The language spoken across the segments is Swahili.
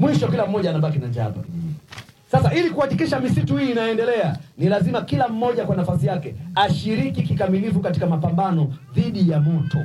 mwisho kila mmoja anabaki na njaa hapa kijijini. Sasa ili kuhakikisha misitu hii inaendelea, ni lazima kila mmoja kwa nafasi yake ashiriki kikamilifu katika mapambano dhidi ya moto.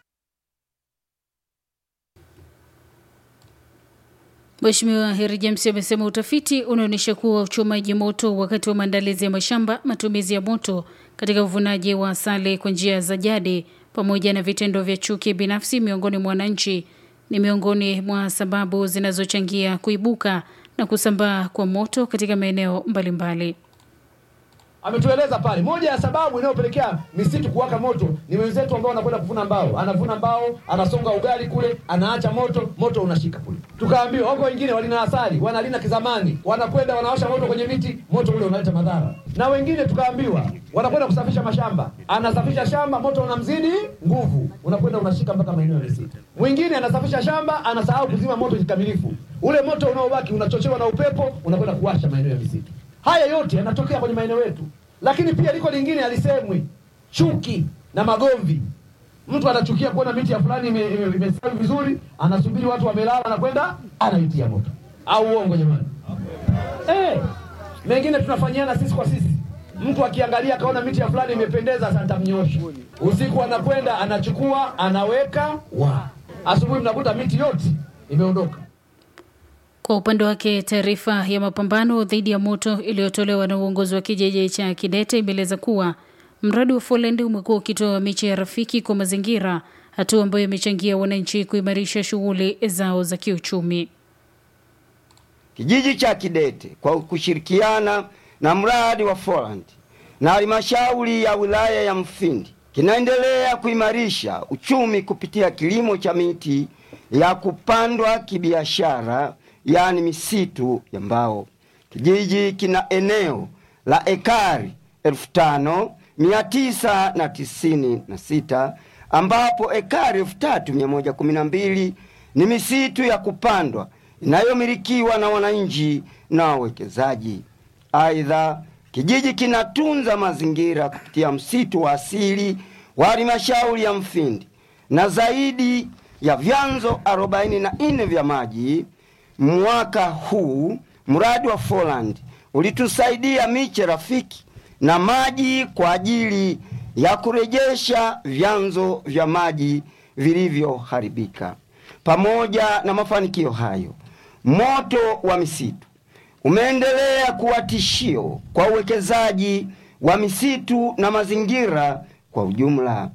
Mheshimiwa Heri James amesema utafiti unaonyesha kuwa uchomaji moto wakati wa maandalizi ya mashamba, matumizi ya moto katika uvunaji wa asali kwa njia za jadi, pamoja na vitendo vya chuki binafsi miongoni mwa wananchi ni miongoni mwa sababu zinazochangia kuibuka na kusambaa kwa moto katika maeneo mbalimbali. Ametueleza pale, moja ya sababu inayopelekea misitu kuwaka moto ni wenzetu ambao wanakwenda kuvuna mbao. Anavuna mbao, anasonga ugali kule, anaacha moto, moto unashika kule. Tukaambiwa wako wengine walina asali, wanalina kizamani, wanakwenda wanawasha moto kwenye miti, moto ule unaleta madhara. Na wengine tukaambiwa wanakwenda kusafisha mashamba, anasafisha shamba, moto unamzidi nguvu, unakwenda unashika mpaka maeneo ya misitu. Mwingine anasafisha shamba, anasahau kuzima moto kikamilifu, ule moto unaobaki unachochewa na upepo, unakwenda kuwasha maeneo ya misitu. Haya yote yanatokea kwenye maeneo yetu, lakini pia liko lingine alisemwi, chuki na magomvi. Mtu anachukia kuona miti ya fulani imestawi ime, ime imestawi vizuri, anasubiri watu wamelala, anakwenda anaitia moto. Au uongo jamani? Eh, mengine tunafanyiana sisi kwa sisi. Mtu akiangalia akaona miti ya fulani imependeza, sasa nitamnyosha. Usiku anakwenda anachukua, anaweka wa asubuhi, mnakuta miti yote imeondoka. Kwa upande wake, taarifa ya mapambano dhidi ya moto iliyotolewa na uongozi wa kijiji cha Kidete imeeleza kuwa mradi wa Folend umekuwa ukitoa miche ya rafiki kwa mazingira, hatua ambayo imechangia wananchi kuimarisha shughuli zao za kiuchumi. Kijiji cha Kidete kwa kushirikiana na mradi wa Folland na halmashauri ya wilaya ya Mfindi kinaendelea kuimarisha uchumi kupitia kilimo cha miti ya kupandwa kibiashara, yaani misitu ya mbao. Kijiji kina eneo la ekari elfu tano mia tisa na tisini na sita ambapo ekari elfu tatu mia moja kumi na mbili ni misitu ya kupandwa inayomilikiwa na wananchi na wawekezaji. Aidha, kijiji kinatunza mazingira kupitia msitu wa asili wa halmashauri ya Mfindi na zaidi ya vyanzo arobaini na nne vya maji. Mwaka huu mradi wa Folland ulitusaidia miche rafiki na maji kwa ajili ya kurejesha vyanzo vya maji vilivyoharibika. Pamoja na mafanikio hayo, moto wa misitu umeendelea kuwa tishio kwa uwekezaji wa misitu na mazingira kwa ujumla.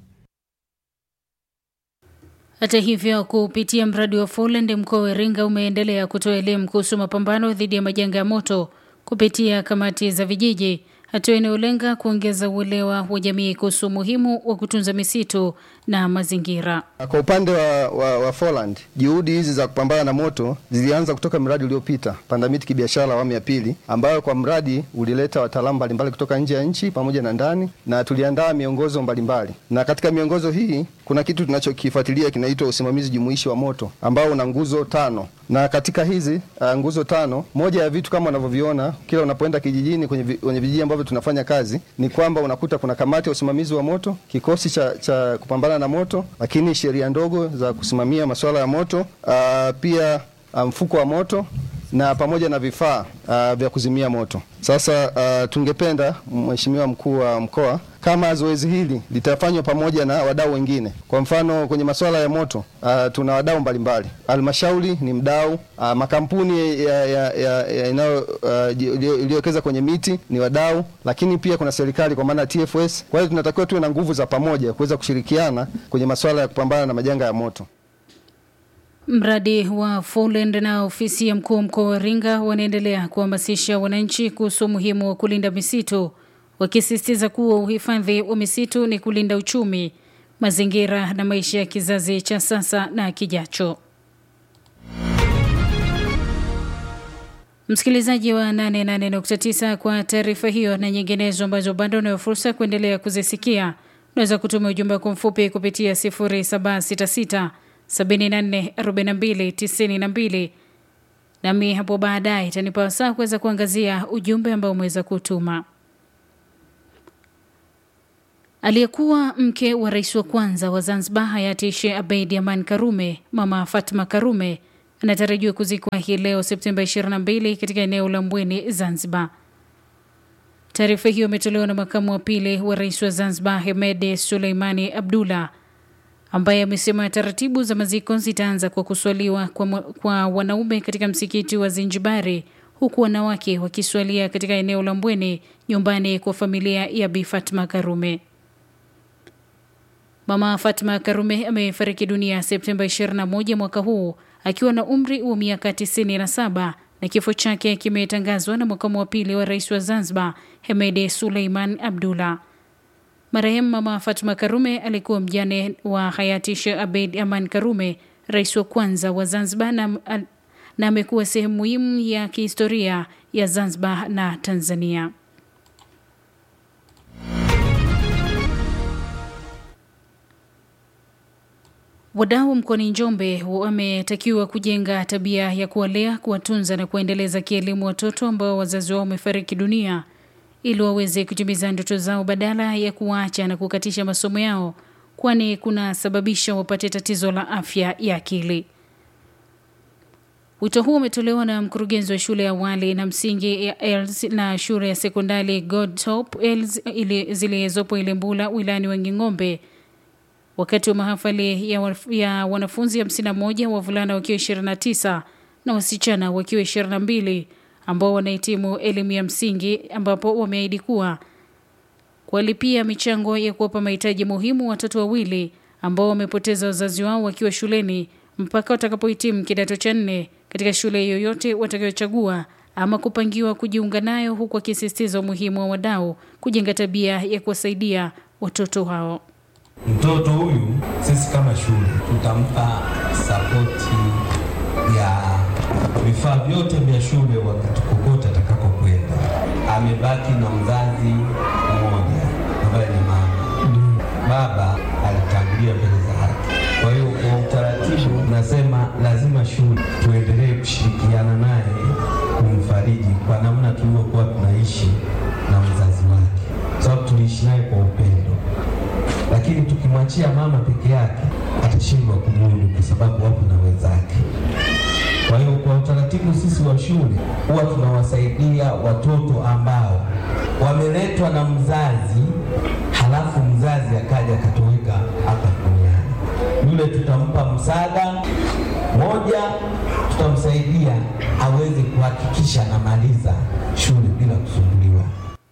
Hata hivyo, kupitia mradi wa Folland, mkoa wa Iringa umeendelea kutoa elimu kuhusu mapambano dhidi ya majanga ya moto kupitia kamati za vijiji, hatua inayolenga kuongeza uelewa wa jamii kuhusu umuhimu wa kutunza misitu na mazingira. Kwa upande wa, wa, wa Folland, juhudi hizi za kupambana na moto zilianza kutoka mradi uliopita Panda Miti Kibiashara awamu ya pili, ambayo kwa mradi ulileta wataalamu mbalimbali kutoka nje ya nchi pamoja na ndani, na tuliandaa miongozo mbalimbali, na katika miongozo hii kuna kitu tunachokifuatilia kinaitwa usimamizi jumuishi wa moto ambao una nguzo tano na katika hizi uh, nguzo tano, moja ya vitu kama unavyoviona kila unapoenda kijijini kwenye, vi, kwenye vijiji ambavyo tunafanya kazi ni kwamba unakuta kuna kamati ya usimamizi wa moto, kikosi cha, cha kupambana na moto, lakini sheria ndogo za kusimamia masuala ya moto uh, pia mfuko wa moto na pamoja na vifaa uh, vya kuzimia moto. Sasa uh, tungependa Mheshimiwa mkuu wa mkoa kama zoezi hili litafanywa pamoja na wadau wengine. Kwa mfano kwenye masuala ya moto uh, tuna wadau mbalimbali. Halmashauri ni mdau, uh, makampuni iliyowekeza uh, kwenye miti ni wadau, lakini pia kuna serikali kwa maana ya TFS. Kwa hiyo tunatakiwa tuwe na nguvu za pamoja kuweza kushirikiana kwenye masuala ya kupambana na majanga ya moto. Mradi wa Folland na ofisi ya mkuu wa mkoa wa Iringa wanaendelea kuhamasisha wananchi kuhusu umuhimu wa kulinda misitu, wakisisitiza kuwa uhifadhi wa misitu ni kulinda uchumi, mazingira na maisha ya kizazi cha sasa na kijacho. Msikilizaji wa 88.9, kwa taarifa hiyo na nyinginezo ambazo bado unayo fursa kuendelea kuzisikia, unaweza kutuma ujumbe wako mfupi kupitia 0766 744292 nami hapo baadaye itanipa wasaa kuweza kuangazia ujumbe ambao umeweza kutuma. Aliyekuwa mke wa rais wa kwanza wa Zanzibar hayati Sheikh Abeid Aman Karume, Mama Fatma Karume anatarajiwa kuzikwa hii leo Septemba 22 katika eneo la Mbweni, Zanzibar. Taarifa hiyo imetolewa na makamu wa pili wa rais wa Zanzibar Hemede Suleimani Abdullah ambaye amesema taratibu za maziko zitaanza kwa kuswaliwa kwa, kwa wanaume katika msikiti wa Zinjibari huku wanawake wakiswalia katika eneo la Mbweni nyumbani kwa familia ya Bi Fatma Karume. Mama Fatma Karume amefariki dunia Septemba 21 mwaka huu akiwa na umri wa miaka 97 na kifo chake kimetangazwa na makamu wa pili wa rais wa Zanzibar Hemede Suleiman Abdullah. Marehemu Mama Fatma Karume alikuwa mjane wa hayati Sheikh Abeid Aman Karume, rais wa kwanza wa Zanzibar na, na amekuwa sehemu muhimu ya kihistoria ya Zanzibar na Tanzania. Wadau mkoani Njombe wametakiwa kujenga tabia ya kuwalea, kuwatunza na kuendeleza kielimu watoto ambao wazazi wao wamefariki dunia ili waweze kutimiza ndoto zao badala ya kuwaacha na kukatisha masomo yao, kwani kunasababisha wapate tatizo la afya ya akili. Wito huu umetolewa na mkurugenzi wa shule ya awali na msingi ya Els na shule ya sekondari Godtop Els zilizopo Ilembula wilayani Wanging'ombe wakati wa mahafali ya, wa, ya wanafunzi 51 wavulana wakiwa 29 na wasichana wakiwa 22 ambao wanahitimu elimu ya msingi ambapo wameahidi kuwa kuwalipia michango ya kuwapa mahitaji muhimu watoto wawili ambao wamepoteza wazazi wao wakiwa shuleni mpaka watakapohitimu kidato cha nne katika shule yoyote watakayochagua ama kupangiwa kujiunga nayo, huku akisisitiza umuhimu wa wadau kujenga tabia ya kuwasaidia watoto hao. Mtoto huyu sisi kama shule tutampa sapoti ya vifaa vyote vya shule wakati kokote atakapokwenda. Amebaki na mzazi mmoja ambaye ni mama. Baba alitangulia mbele za haki. Kwa hiyo kwa utaratibu, nasema lazima shule tuendelee kushirikiana naye kumfariji kwa namna tulivyokuwa tunaishi na mzazi wake, sababu tuliishi naye kwa upendo lakini tukimwachia mama peke yake atashindwa kumudu kwa sababu wapo na wenzake. Kwa hiyo kwa utaratibu, sisi wa shule huwa tunawasaidia watoto ambao wameletwa na mzazi, halafu mzazi akaja akatoweka hapa duniani. Yule tutampa msaada moja, tutamsaidia aweze kuhakikisha anamaliza shule bila kusumbuliwa.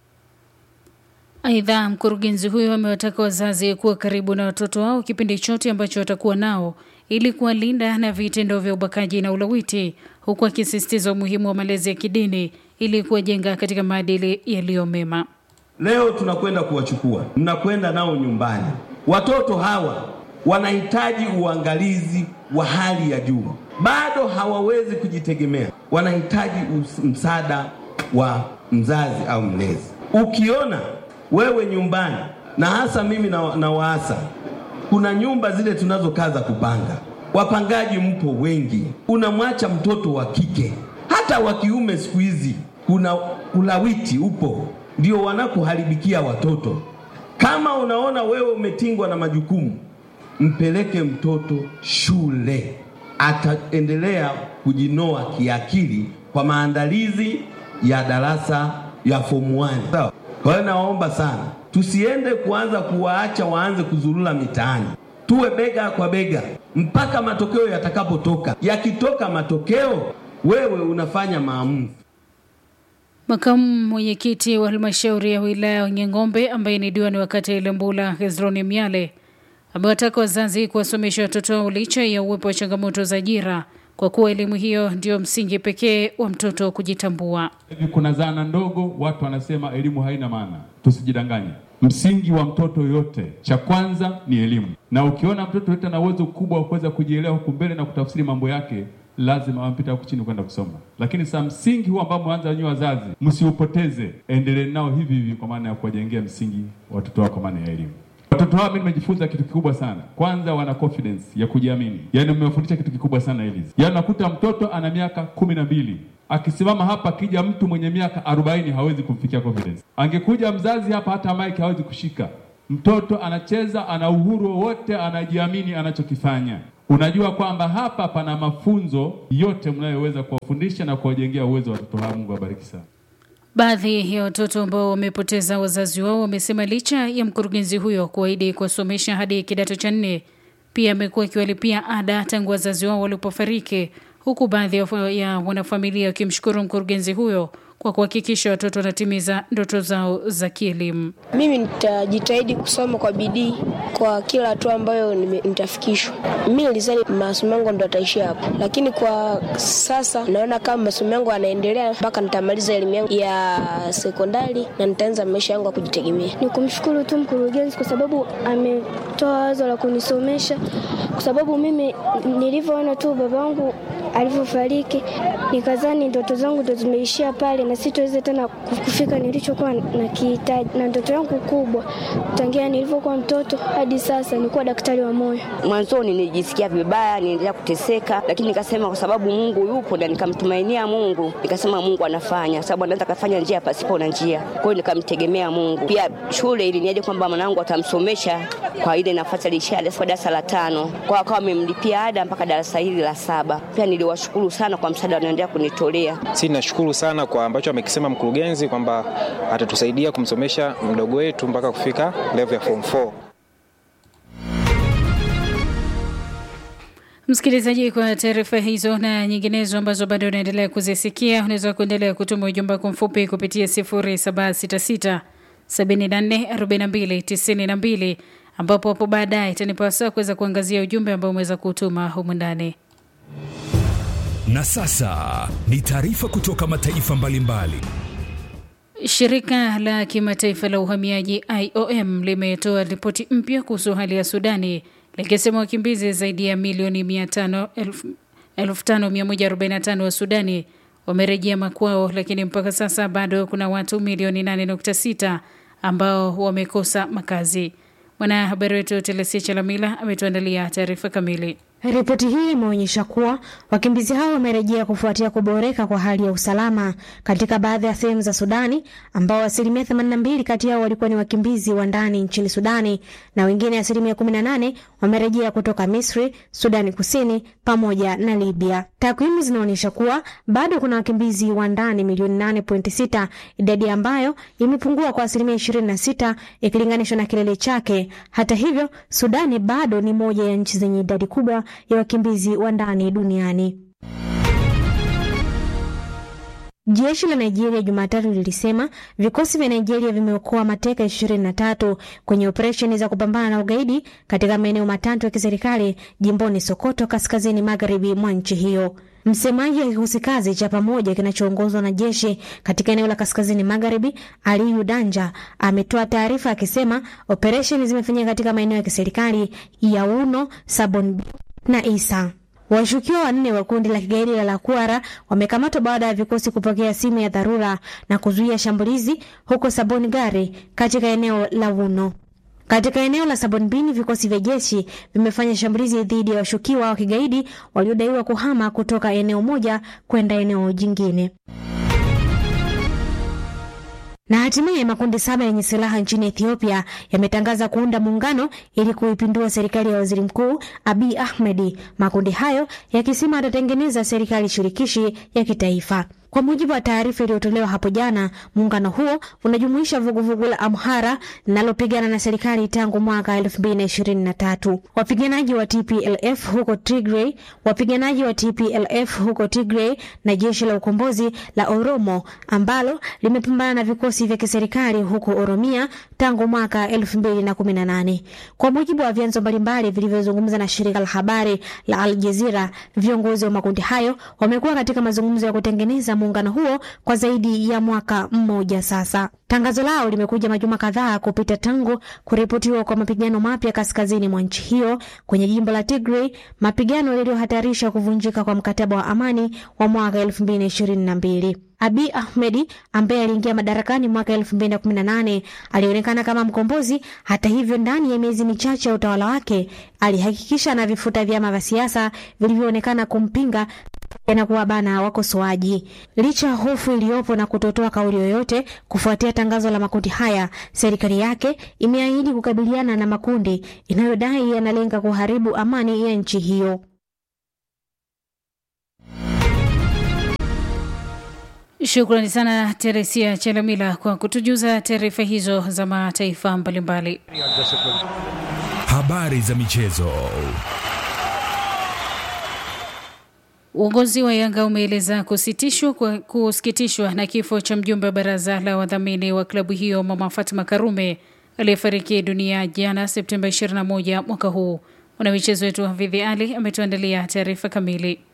Aidha, mkurugenzi huyo amewataka wazazi kuwa karibu na watoto wao kipindi chote ambacho watakuwa nao ili kuwalinda na vitendo vya ubakaji na ulawiti, huku akisisitiza umuhimu wa malezi ya kidini ili kuwajenga katika maadili yaliyo mema. Leo tunakwenda kuwachukua, mnakwenda nao nyumbani. Watoto hawa wanahitaji uangalizi wa hali ya juu, bado hawawezi kujitegemea, wanahitaji msaada wa mzazi au mlezi. Ukiona wewe nyumbani, na hasa mimi na, na waasa, kuna nyumba zile tunazokaa za kupanga, wapangaji mpo wengi, unamwacha mtoto wa kike, hata wa kiume siku hizi kuna ulawiti upo, ndio wanakuharibikia watoto. Kama unaona wewe umetingwa na majukumu, mpeleke mtoto shule, ataendelea kujinoa kiakili kwa maandalizi ya darasa ya form 1. Sawa? Kwa hiyo nawaomba sana tusiende kuanza kuwaacha waanze kuzurura mitaani, tuwe bega kwa bega mpaka matokeo yatakapotoka. Yakitoka matokeo, wewe unafanya maamuzi. Makamu mwenyekiti wa halmashauri ya wilaya ya Wanging'ombe ambaye ni diwani wa kata ya Ilembula Hezroni Miale amewataka wazazi kuwasomesha watoto wao licha ya uwepo wa changamoto za ajira kwa kuwa elimu hiyo ndio msingi pekee wa mtoto kujitambua. Hivi kuna zana ndogo, watu wanasema elimu haina maana. Tusijidanganye, msingi wa mtoto yote, cha kwanza ni elimu, na ukiona mtoto yote ana uwezo mkubwa wa kuweza kujielewa huku mbele na kutafsiri mambo yake, lazima wampita huku chini kwenda kusoma. Lakini sa msingi huu ambao mwanza wenyewe wazazi, msiupoteze, endelee nao hivi hivi, kwa maana ya kuwajengea msingi watoto wao, kwa maana ya elimu. Watoto hao mimi nimejifunza kitu kikubwa sana. Kwanza wana confidence ya kujiamini, yaani mmewafundisha kitu kikubwa sana hivi. Yaani nakuta mtoto ana miaka kumi na mbili akisimama hapa, akija mtu mwenye miaka arobaini hawezi kumfikia confidence. Angekuja mzazi hapa, hata mike hawezi kushika. Mtoto anacheza, ana uhuru wowote, anajiamini anachokifanya. Unajua kwamba hapa pana mafunzo yote mnayoweza kuwafundisha na kuwajengea uwezo watoto hawa. Mungu awabariki sana. Baadhi ya watoto ambao wamepoteza wazazi wao wamesema licha ya mkurugenzi huyo kuahidi kuwasomesha hadi kidato cha nne, pia amekuwa akiwalipia ada tangu wazazi wao walipofariki, huku baadhi ya wanafamilia wakimshukuru mkurugenzi huyo kwa kuhakikisha watoto wanatimiza ndoto zao za kielimu. Mimi nitajitahidi kusoma kwa bidii kwa kila hatua ambayo nitafikishwa. Mimi nilizani masomo yangu ndo ataishia hapo, lakini kwa sasa naona kama masomo yangu yanaendelea mpaka nitamaliza elimu yangu ya sekondari na nitaanza maisha yangu ya kujitegemea. Ni kumshukuru tu mkurugenzi kwa sababu ametoa wazo la kunisomesha, kwa sababu mimi nilivyoona tu babangu alivyofariki nikazani ndoto zangu ndo zimeishia pale na sitoweza tena kufika nilichokuwa na kihitaji. Na ndoto yangu kubwa tangia nilivyokuwa mtoto hadi sasa ni kuwa daktari wa moyo. Mwanzoni nilijisikia vibaya, niendelea kuteseka, lakini nikasema kwa sababu Mungu yupo na nikamtumainia Mungu, nikasema Mungu anafanya, sababu anaweza kafanya njia pasipo na njia. Kwa hiyo nikamtegemea Mungu. Pia shule iliniaje kwamba mwanangu atamsomesha kwa ile nafasi alishia darasa la tano, kwa akawa amemlipia ada mpaka darasa hili la saba. Pia niliwashukuru sana kwa msaada wanaendelea kunitolea. Si nashukuru sana kwa ambacho amekisema mkurugenzi kwamba atatusaidia kumsomesha mdogo wetu mpaka kufika level ya form 4. Msikilizaji, kwa taarifa hizo na nyinginezo ambazo bado unaendelea kuzisikia, unaweza kuendelea kutuma ujumbe wako mfupi kupitia 0766 74 42 92 ambapo hapo baadaye itanipa saa kuweza kuangazia ujumbe ambao umeweza kutuma humu ndani. Na sasa ni taarifa kutoka mataifa mbalimbali. Shirika la kimataifa la uhamiaji IOM limetoa ripoti mpya kuhusu hali ya Sudani likisema wakimbizi zaidi ya milioni 5145 wa Sudani wamerejea makwao, lakini mpaka sasa bado kuna watu milioni 8.6 ambao wamekosa makazi. Mwanahabari wetu Telesia Chalamila ametuandalia taarifa kamili. Ripoti hii imeonyesha kuwa wakimbizi hao wamerejea kufuatia kuboreka kwa hali ya usalama katika baadhi ya sehemu za Sudani, ambao asilimia 82 kati yao walikuwa ni wakimbizi wa ndani nchini Sudani na wengine asilimia 18 wamerejea kutoka Misri, Sudani Kusini pamoja na Libya. Takwimu zinaonyesha kuwa bado kuna wakimbizi wa ndani milioni 8.6, idadi ambayo imepungua kwa asilimia 26 ikilinganishwa na kilele chake. Hata hivyo, Sudani bado ni moja ya nchi zenye idadi kubwa ya wakimbizi wa ndani duniani. Jeshi la Nigeria Jumatatu lilisema vikosi vya Nigeria vimeokoa mateka 23 kwenye operesheni za kupambana na ugaidi katika maeneo matatu ya kiserikali jimboni Sokoto, kaskazini magharibi mwa nchi hiyo. Msemaji wa kikosi kazi cha pamoja kinachoongozwa na jeshi katika eneo la kaskazini magharibi, Aliyu Danja, ametoa taarifa akisema operesheni zimefanyika katika maeneo ya kiserikali ya Uno, Sabon na Isa. Washukiwa wanne wa kundi la kigaidi la Lakwara wamekamatwa baada ya vikosi kupokea simu ya dharura na kuzuia shambulizi huko Sabon Gari katika eneo la Wuno. Katika eneo la Sabonbini, vikosi vya jeshi vimefanya shambulizi dhidi ya washukiwa wa kigaidi waliodaiwa kuhama kutoka eneo moja kwenda eneo jingine. Na hatimaye makundi saba yenye silaha nchini Ethiopia yametangaza kuunda muungano ili kuipindua serikali ya waziri mkuu Abiy Ahmed, makundi hayo yakisema atatengeneza serikali shirikishi ya kitaifa. Kwa mujibu wa taarifa iliyotolewa hapo jana, muungano huo unajumuisha vuguvugu la Amhara linalopigana na serikali tangu mwaka 2023, wapiganaji wa TPLF huko Tigray, wapiganaji wa TPLF huko Tigray na jeshi la ukombozi la Oromo ambalo limepambana na vikosi vya kiserikali huko Oromia tangu mwaka 2018. Kwa mujibu wa vyanzo mbalimbali vilivyozungumza na shirika la habari la Al Jazeera, viongozi wa makundi hayo wamekuwa katika mazungumzo ya kutengeneza muungano huo kwa zaidi ya mwaka mmoja sasa. Tangazo lao limekuja majuma kadhaa kupita tangu kuripotiwa kwa mapigano mapya kaskazini mwa nchi hiyo kwenye jimbo la Tigray, mapigano yaliyohatarisha kuvunjika kwa mkataba wa amani wa mwaka 2022. Abiy Ahmed ambaye aliingia madarakani mwaka 2018 alionekana kama mkombozi. Hata hivyo, ndani ya miezi michache ya utawala wake alihakikisha anavifuta vyama vya siasa vilivyoonekana kumpinga na kuwabana wakosoaji. Licha ya hofu iliyopo na kutotoa kauli yoyote kufuatia tangazo la makundi haya, serikali yake imeahidi kukabiliana na makundi inayodai yanalenga kuharibu amani ya nchi hiyo. Shukrani sana Teresia Chalamila kwa kutujuza taarifa hizo za mataifa mbalimbali. Habari za michezo. Uongozi wa Yanga umeeleza kusitishwa kwa kusikitishwa na kifo cha mjumbe wa baraza la wadhamini wa klabu hiyo Mama Fatma Karume aliyefariki dunia jana Septemba 21 mwaka huu. Mwanamichezo wetu Hafidhi Ali ametuandalia taarifa kamili.